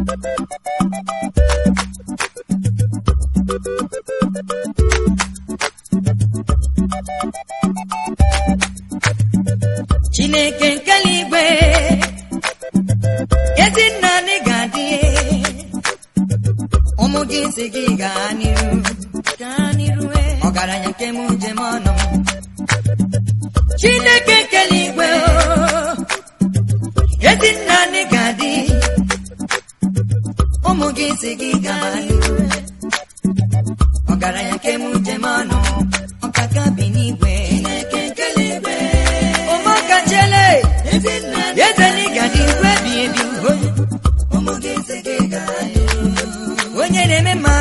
chineke nke eluigwe ezi nna anyị ga-adị ụmụ gị si gị gaa n'iru gaa n'iru eh. ọgaranya nke m njem ọnụ m chineke nke eluigwe oh, ezi nna anyị ga-adị ụmụ gị si gị gaa n'iru ọgaranya nke m njem ọnụ ọkaka bi n'igwe chineke nke eluigwe ụmụaka chele eze n'ịgadị igwe bi ebi onye na-eme mma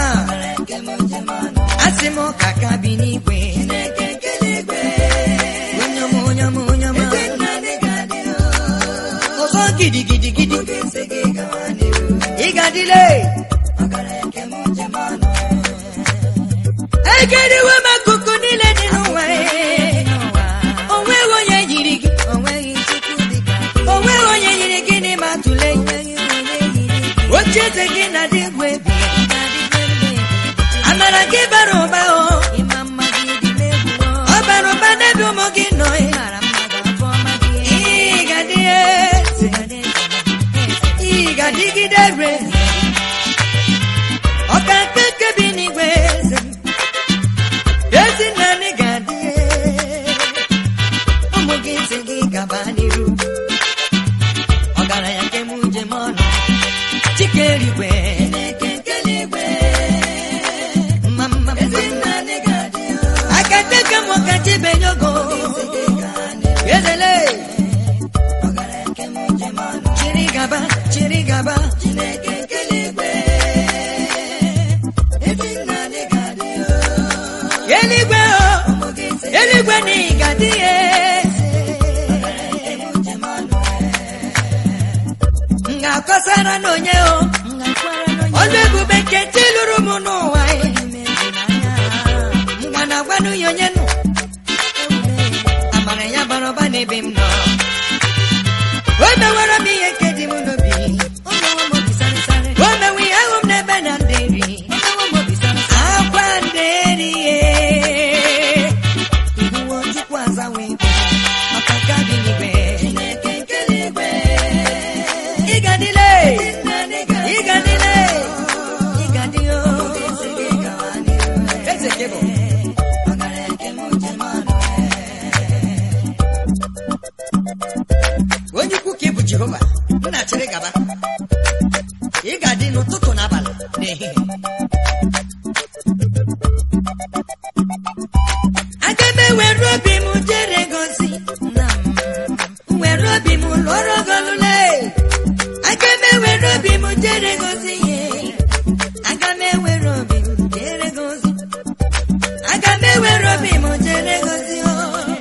asị m ka ka bi n'igwe onye ọma onye ọma onye ọma ọzọ gidigidi gidi ịgadịle egeriwe m akụkụ niile dị n'ụwa onweghị onye yiri gị onweghị onye yiri gị n'ime atụle oche eze gị na dị egwu ebi amara gị bara ụba o ọ bara ụba n'ebe ụmụ gị nọ ị ga-adị eze ị ga-adịgide re ọka nke nke bi n'igwe eze ezi nna anyị ga-adị ụmụ gị si gị gaba n'iru ọgaranya nke m njem ọnụ chike eluigwe mma mma mma aka teke m ka chibenye ogo ezele chiri gaba chiri gaba eluigwe o eluigwe na ị ga-adị ya m ga-akọsara n'onye o ọlụ ebube nke chi lụrụ m n'ụwa ngwa na agwanụ ya onye nụ amara ya bara ụba n'ebe m nọ o mewara m ihe nke dị m n'obi o mewe ihe ahụ m n'ebe na ndị nri akwa ndị nri ihuwo chukwu azawe maka nke dị n'igwe ịgadịle ịgadịle ịgadịo eze gị bụ onye ukwu ka ị bụ jehova m na-achịrị gaba ị ga-adị n'ụtụtụ na abalị na ehihie aga m ewere obi m jere gozi were obi m lụọrọ golule aga m ewere obi m jere gozi ihe aga m ewere obi m jere gozi aga m ewere obi m jere gozi o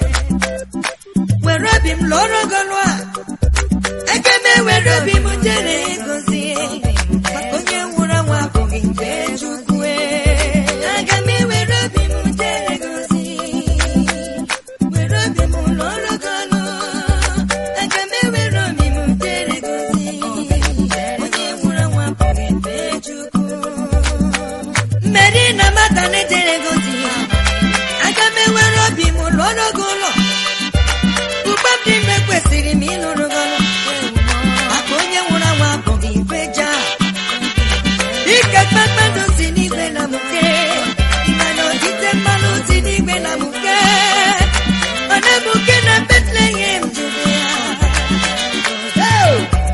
were obi m lụọrọ golu a aga m ewere obi m jere gozi maka onye nwụrụ anwụ abụghị nke chukwu aga m ewere obi m jere gozi were obi m lụọrọ golu aga m ewere obi m jere gozi onye nwụrụ anwụ abụghị nke chukwu mmeri na mata na-ejere gozi aga m ewere obi m lụọrọ gị ụlọ ugbo m dị mma kwesịrị m ịlụrụ gị ọrụ maka onye nwụrụ anwụ abụghị igwe ja ike kpakpando si n'igwe na mụke mana odite mmanụ si n'igwe na mụke mana mụke na betlehem judea Oh!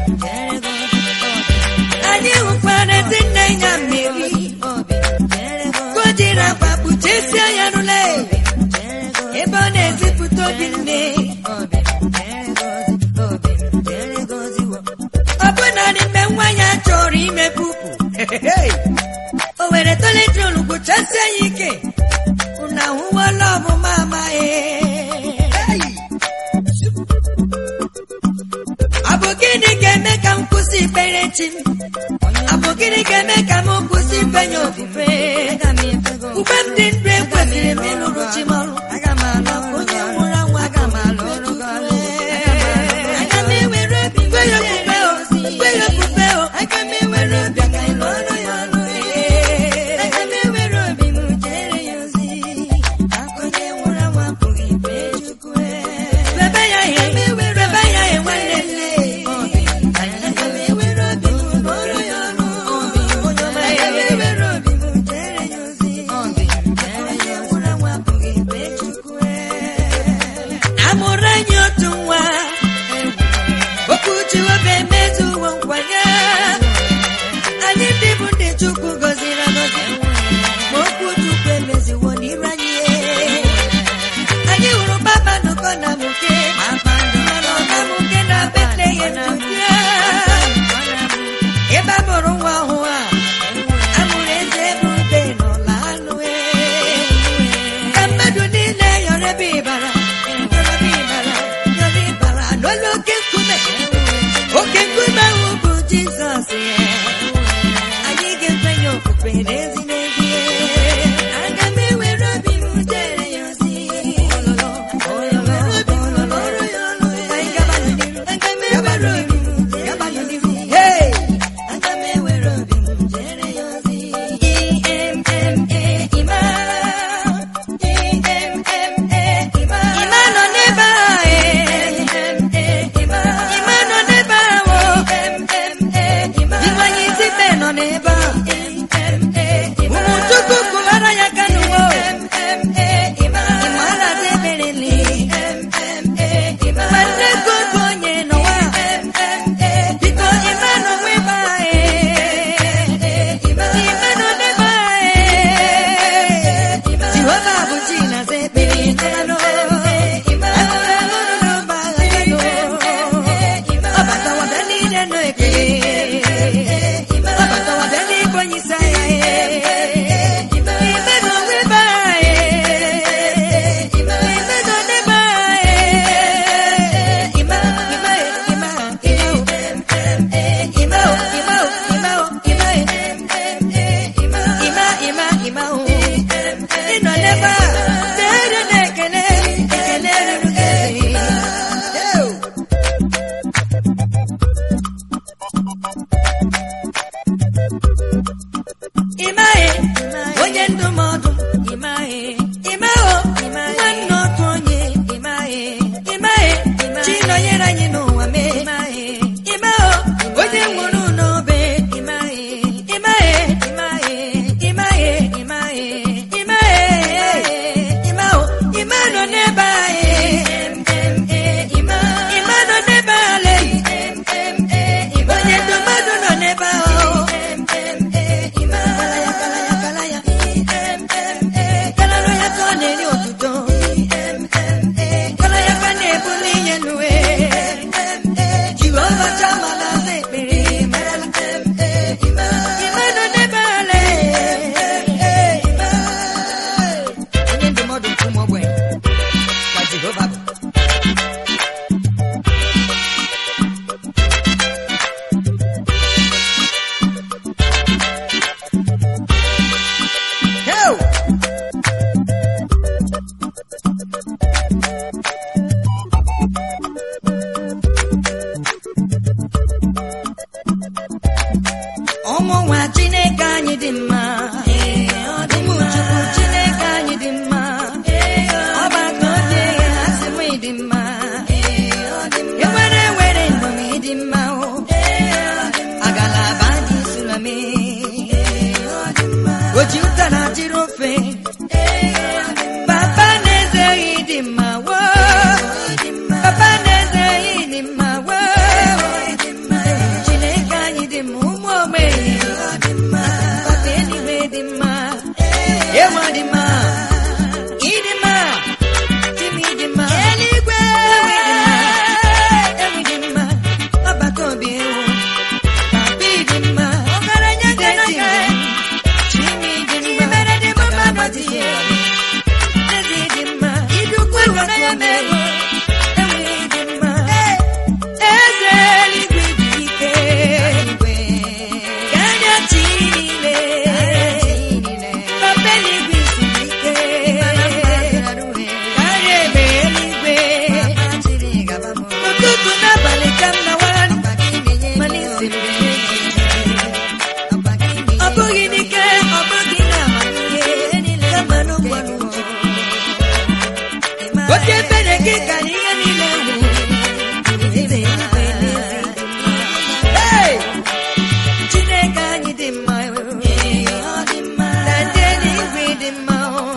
anyị hụkwara ezi nne ya mmeri ka o jiri akwa kpuchesie ya rụle ebe ọ na-ezipụta obi nne ọ bụ naanị mgbe nwa ya chọrọ ime pupu o were toletrol gwụchasie ya ike unu ahụwala ọbụma amaghị ọ bụ gịnị ga-eme ka m kwụsị ikpere chi m ọ bụ gịnị ga-eme ka m kwụsị ikpenye ofufe mgbe m dị ndụ ekwesịrị m ịlụrụ chi m ọrụ onye nwụrụ anwụ aga m alụ ọrụ gị ọrụ. Aga m ewere obi m kwe ya ofufe o, kwe ya ofufe o, aga m ewere obi ọbatawadị n'igwe onye isi agha ime na onwe be anyị ime na onye be anyị ime ime ime ime o ime o ime o ime ime ime ime o ịnọ n'ebe a na-ere na-ekele ekele ruru gị ịmaghị onye ndụmọdụ ịmaghị ịmaghị nwanne otu onye ịmaghị ịmaghị chi nọnyere anyị n'ụwa mee ịmaghị ịmaghị onye nwụrụ n'obe ịmaghị ịmaghị ịmaghị ịmaghị ịmaghị ịmaghị ịmaghị ịma nọ n'ebe anyị ịma nọ n'ebe ale onye ndụmọdụ nọ n'ebe ahụ Kalaya ka ọ na-eri otuto Kalaya ka na-ebuli ihe n'uwe Jehova chama na asa ekpere Ime nọ n'ebe ale Onye ndụmọdụ nke ụmụ ogbenye ka Jehova bụ Heo! ụmụ nwa chineke anyị dị mma ụmụ chukwu chineke anyị dị mma ọgbakọ obi ha sị m dị mma ewere ewere ndụm dị mma o agalaba dị sulami oji ụta na jiri ofe papa na-ezeghị dị mma wo papa na-ezeghị dị mma wo chineke anyị dị mma ụmụ ogbenye papa eluigwe dị mma ewa dị mma ịdị mma timi dị mma eluigwe ewi dị mma ọbata obi ewu papa dị mma ọgaranya ga-eti chimi dị mma agbati ya ezi dị mma idukwu ọbata obi ewu ewi dị mma eze eluigwe dị ike karịa chi niile papa eluigwe siri ike karịa egbe eluigwe ụtụtụ n'abalị ka m nawara mana isiri ọ bụghị n'ike ọ bụghị na amamihe kama n'ụgbọrọ oke ebere gị karịa ihe niile nwere eze eluigwe n'ezi Hey! Chineke anyị dị mma na ndị eluigwe dị mma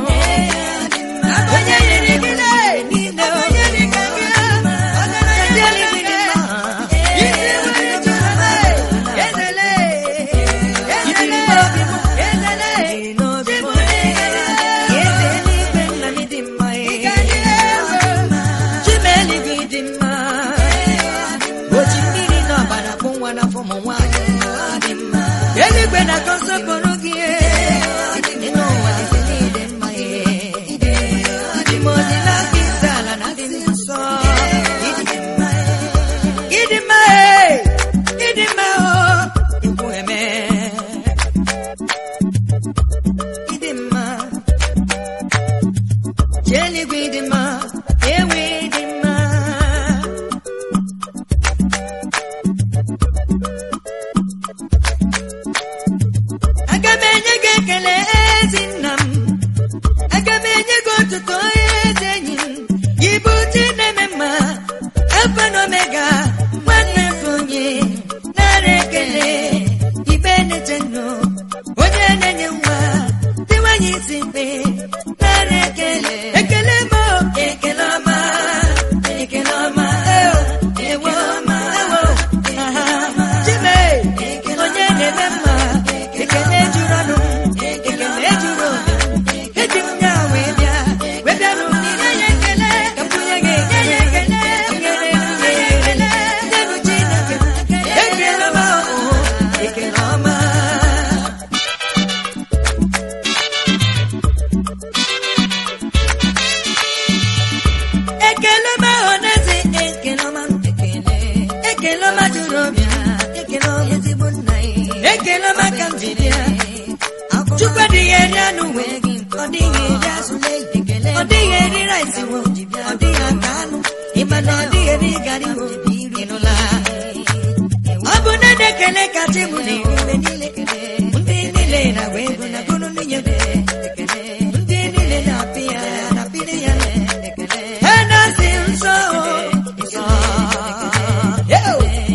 onye nyere gị niile onye dị ka gị na ndị eluigwe dị mma isi nwere chọrọ ezele ezele obi m ezele n'obi m eze eluigwe nna m dị mma chimeeluigwe dị mma oji mmiri na ọbara bụ nwa n'afọ ụmụ nwaanyị eluigwe na-akọ nsọpụrụ gị dị n'ụwa dịzi niile mma dị ma ọdị n'aka isi ala na dị nsọ ịdị mma ịdị mma ịdị mma o ikwu eme ịdị mma chi eluigwe ịdị mma ewe ịdị mma aga m enye gị ekele ezi nna m aga m enye gị otuto ezi enyi m gị bụ chi na-eme mma alfa na omega nwanne nke onye nara ekele ibe na-eche nnụ onye na-enye nwa dịwanye isi mkpe nara ekele ekele m ekele ọma ekele ọma ewo ewo ewo aha chime onye na-eme mma ekele juru ọnụ ekele juru obi eji m ya wee bịa wee bịa ekele maka m ji bịa chukwu adịghị eri anụ wee ọ dịghị eri azụ ọ dịghị eri rice wo ọ dịghị aka anụ ịma na ọ dịghị eri gari wo ịnụla ọ bụ na na-ekele kacha mụ na eri niile ndị niile na-agba ego na gụrụ nwunye ndị niile na-apị ya na-apịrị ya ha na-asị nsọ nsọ Yo!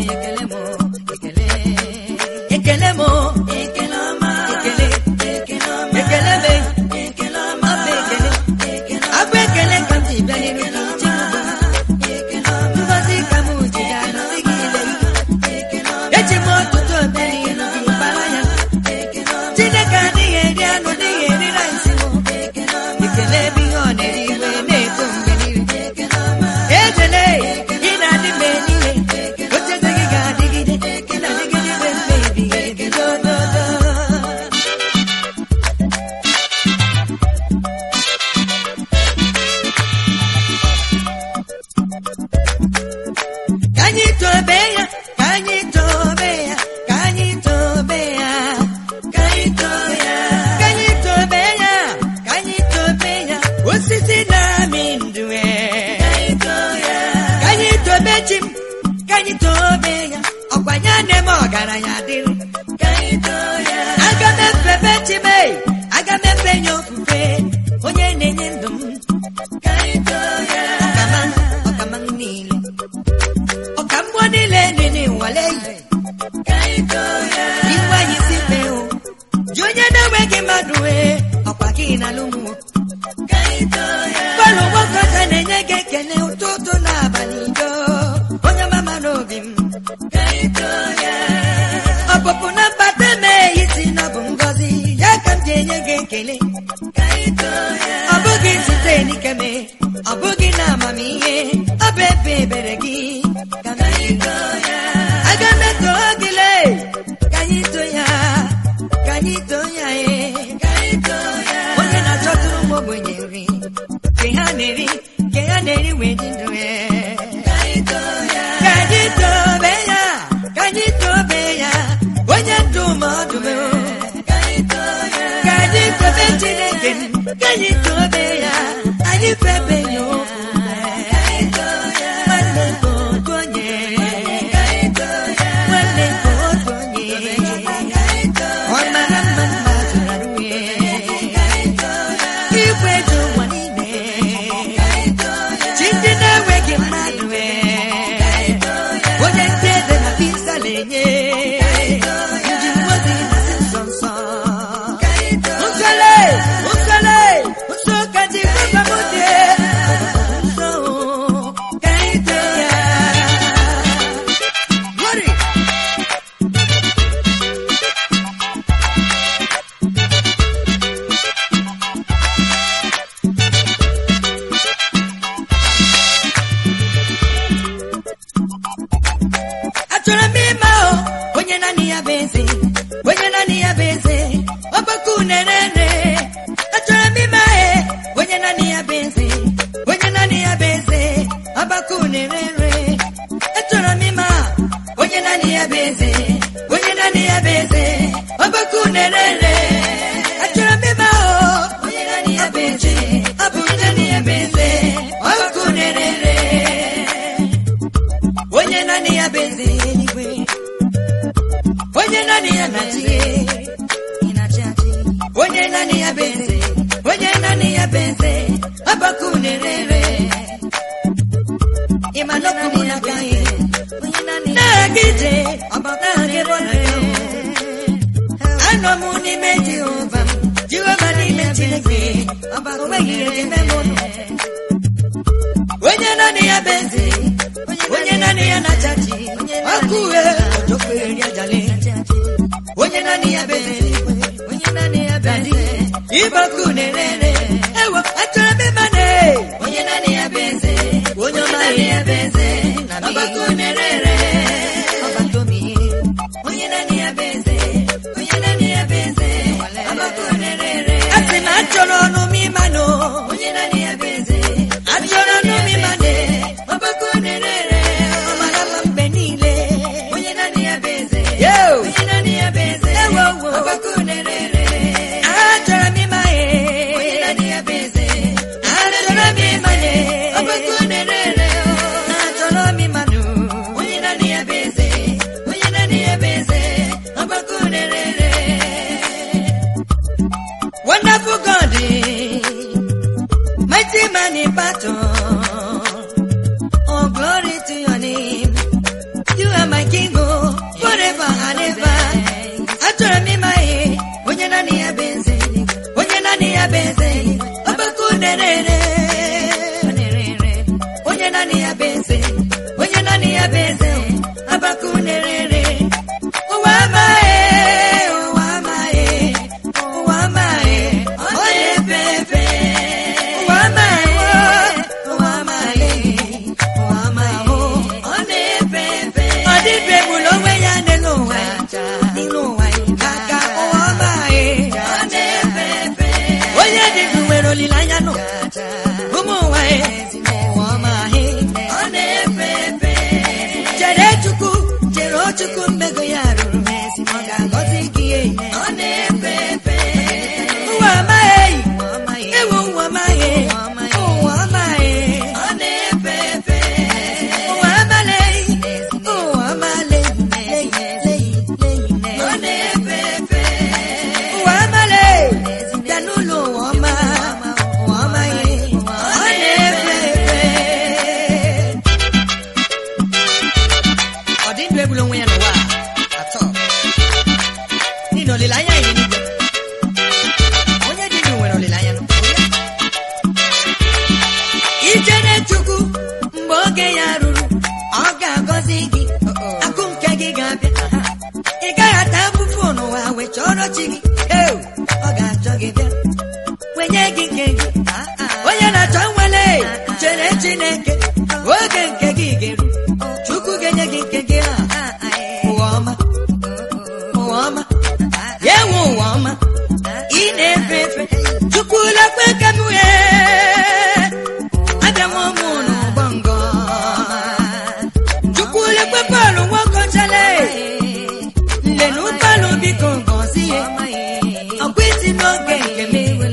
ekele m ekele ọma ekele ekele ọma ekele me ekele ọma bụ ekele abụ ekele ka m ji bịa n'iru gị uche m ngozi ka m ji ya nọzi gị ile eji m ọtụtụ obe n'iru gị gbara ya chineke adịghị eri anụ dịghị eri rice ekele ebe ihe ọ na-eri iwe na-eto mgbe niile ejele ị na-adị mgbe niile ocheze gị ga-adịgide ị na-adịgide mgbe mgbe ebighị ebi dododo ka anyị tobe ya ka anyị tobe ya ka anyị tobe ya ka anyị tobe ya ka anyị tobe ya ka anyị tobe ya osisi na-amị ndụ e. ka anyị tobe chi m ka anyị tobe ya ọkwa ya na-eme ọgaranya dịrị aga m efebe chi m e, aga m efe ya ofufe onye na-enye ndụ m ọkama ọkama m niile ọka mmụọ niile dị n'ịnwale yi iwe anyị si fee o ji onye na-enweghị mmadụ wee ọkwa gị na alụmwo bọọlụ nwoke ọcha na-enye gị ekele ụtụtụ na abalị do onye mama n'obi m ọpụpụ na mbata mee isi na ọ bụ ngọzi ya ka m ji enye gị ekele ọ bụghị site n'ikeme ọ bụghị na amamihe ọ bụ ebe ebere gị ka m ji aga m eto gị lee ka anyị too ya ka anyị too ya ee onye na-achọtụrụ m ogbenye nri nke ha na-eri nke ha na-eri wee dị ndụ ee ka anyị tobe ya ka anyị tobe ya onye ndụmọdụ m ka anyị tobe chineke m, ka anyị tobe ya anyị febe ya ofufe nwanne nke otu onye nwanne nke otu onye ọ mara mma mma zụrụ arụ ya igwe dị ụwa niile chi ndị na-enweghị mmadụ ee onye ndị eze na pizza na-enye ndị mmozi na-asị nsọ nsọ nsọle nsọle nsọ ka ji gbaba m dị nsọ ka anyị too ya Glory! achọrọ m ịma o onye naanị ya bụ eze onye naanị ya bụ eze ọgbakọ unerene achọrọ m ịma e onye naanị ya bụ eze onye naanị ya bụ eze ọgbakọ unerere achọrọ m ịma onye naanị ya bụ eze onye naanị ya bụ eze ọgbakọ unerere achọrọ m ịma o onye naanị ya bụ eze ọ bụ onye naanị ya bụ eze ọgbakọ unerere onye naanị ya bụ eze eluigwe onye naanị ya na-achị onye naanị ya bụ eze onye naanị ya bụ eze ọbaka unerere ịma n'okwu m n'aka ya na-aga ije ọbaka ebe ọ na-aga anọ m n'ime jehova m jehova n'ime chineke ọbaka onweghị ihe ji mee m ụlọ onye naanị ya bụ eze onye naanị ya na-achachi ọkụ uhe ojokwegheri ajali onye naanị ya bụ eze dadi ịbọkụ na-erere ewo achọrọ m ịma na onye naanị ya bụ eze onye ọma ya bụ eze ọbakụ na-erere ọbakụ m ihe onye naanị ya bụ eze onye naanị ya bụ eze ọbakụ na-erere asị na achọrọ ọnụ m ịma na onye naanị ya bụ eze achọrọ ọnụ m ịma na ọbakụ na-erere ọ mara mma mgbe niile onye naanị ya bụ eze onye naanị ya bụ eze n'ebe a. achọrọ m ịma ihe onye naanị ya bụ eze onye naanị ya bụ eze ọgbakọ nerere onye naanị ya bụ eze onye naanị ya bụ eze ọgbakọ nerere ụwa amaghị ụwa amaghị ụwa amaghị ọ na-efe efe ụwa amaghị ụwa amaghị ụwa amaghị ọ na-efe efe ọ dịbe egbula onwe ya n'elu ụwa n'elu ụwa aka ụwa amaghị ọ na-efe efe onye dị ndụ nwere olileanya nọ ụmụ ụwa ụwa amaghị ọ na-efe efe chere chukwu chere o chukwu mmego ya rụrụ ọ ga-agọzi gị ọ na-efe efe ụwa amaghị ewu ụwa amaghị ụwa amaghị ọ na-efe efe ụwa amaghị ụwa amaghị ọ na-efe efe ụwa amaghị bịa n'ụlọ ụwa ọma ụwa amaghị ọ na-efe efe ọ dị ndụ egbula onwe ya n'ụwa a, atọ n'ihi na olileanya ya n'igwe onye dị ndụ nwere olileanya n'ụwa ichere chukwu mgbe oge ya ruru ọ ga-agọzi gị akụ nke gị ga-abịa ị gaghị ata afụfụ n'ụwa wee chọrọ chi gị Eu, ọ ga-achọ gị bịa wenye gị nke gị onye na-achọ nwere chere chineke oge nke gị ga-eru chukwu ga-enye gị nke gị a ụwa ọma ụwa ọma ya enwe ụwa ọma ị na-efe efe chukwu lekwe ka m wee abịanwa ụmụ n'ụgbọ ngọ chukwu lekwe bọọlụ nwokochale nle na ụgbọọlụ biko ngọzie ọkwa isi n'oge nke m